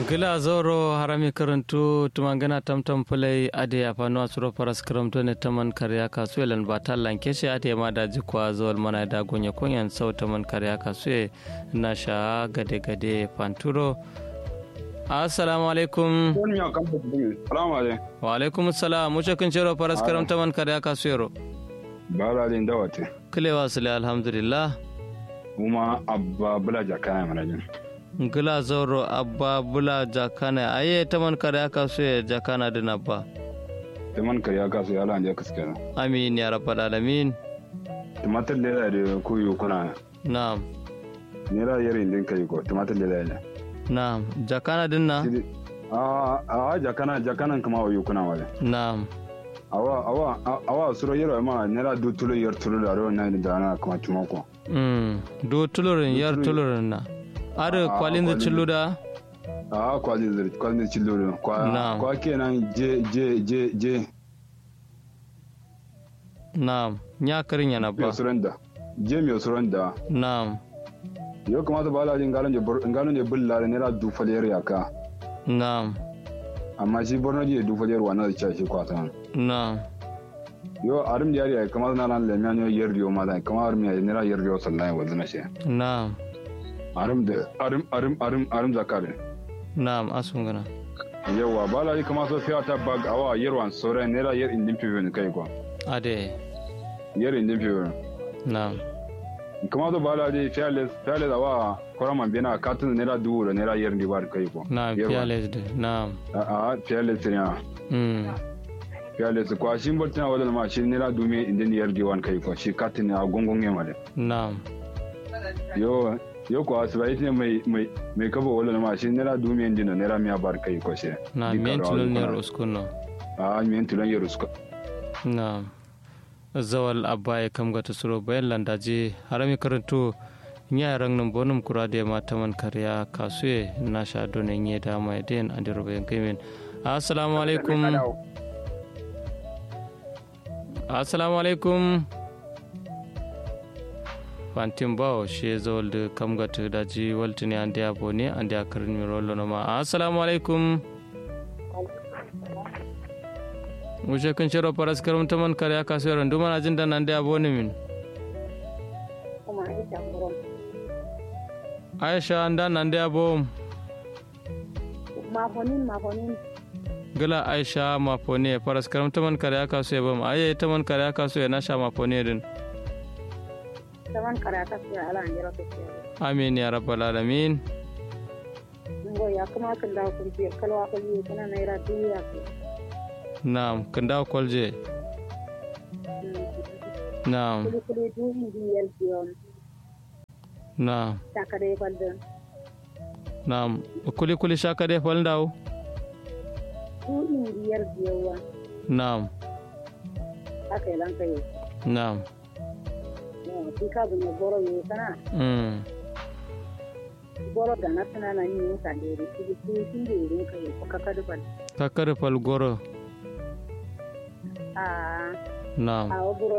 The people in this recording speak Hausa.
gila zoro harami karantu tumangana tamtam fulai ade afano asuro paras karamto ne taman karya kasu elan batal lankeshe ade ma da jikwa zol mana da gonya kunyan sau taman karya kasu na sha gade gade panturo assalamu alaikum wa alaikum assalam muce kun cero paras karam taman karya kasu yero balalin dawate kilewa sule alhamdulillah kuma abba bula jakana mana jin gila zoro abba bula jakana aye taman kare aka so ya jakana din abba taman kare aka so ya lan je kaske amin ya rabbal alamin tumatir lela da kuyu kuna na'am nera yare din kai ko tumatir lela ne na'am jakana din na a a jakana jakanan kuma wayu kuna wale na'am awa awa awa suro yero ma nera du tulo yer tulo da ro na da na kuma tumako mm do tulurin yar tulurin na are kwalin da cilluda a kwalin da kwalin da cilluda kwa kwa kenan je je je je na'am nya karin yana ba suranda je mi suranda na'am yo kamata ba la jin galon je galon je bulla ne ra du faliyar yaka na'am amma shi borno je du faliyar wa na da shi kwata na'am yo arim da yari kamar na ran le mianyo yerriyo ma da kamar arim ya ne ra yerriyo sallai wa zana shi na'am arim da arim arim arim arim zakare na'am asun gana yawa ba la kama so fiya ta bag awa yerwan sore ne ra yer indin pivo ne kai ko ade yer indin pivo na'am kama so ba la di fiya fiya awa korama bina katun ne ra duwo ne ra yer ndi bar kai ko na'am fiya le de na'am a a fiya le tinya mm fiya le kwa shi mbotina wala ma shi ne ra dume indin yer di wan kai ko shi katun a gongon yema de na'am yo yo ko asibai ne mai mai mai kaba wala ma shi nera dumiyan dino nera miya bar kai ko she na men tulon ne ruskuno a men tulon ya rusko na zawal abba ya kam gata suro bayan landaji harami karanto nya rang nan bonum kura da ma taman karya kasuye na sha donen ye da mai den andi robe kaimen assalamu alaikum assalamu alaikum fantin bawo she zawal da kam gata daji waltini andi abone andi akarin mi rollo no ma assalamu alaikum wuce kun shiro faras karum taman kare aka so yaran duma na jin dan andi abone min aisha anda nande abo mafonin mafonin gala aisha mafone faras karam taman kare aka so yabam aye taman kare aka so ya nasha mafone din taman kare aka so ala anjira to amin ya rabbal alamin ngo ya kuma kan da kun ji kalwa ko yi kana naira duya ko na'am kan da kolje na'am kuli kuli du indi yel biyon na'am takare baldan na'am kuli kuli shaka de fal ndaw du indi yel biyowa na'am aka yi lanka yi na'am ki ka bu ne goro yi kana mm goro da na tana na ni ka de ri ki ki kin de ri ka yi ko ka ka bal kakare fal goro a na'am a goro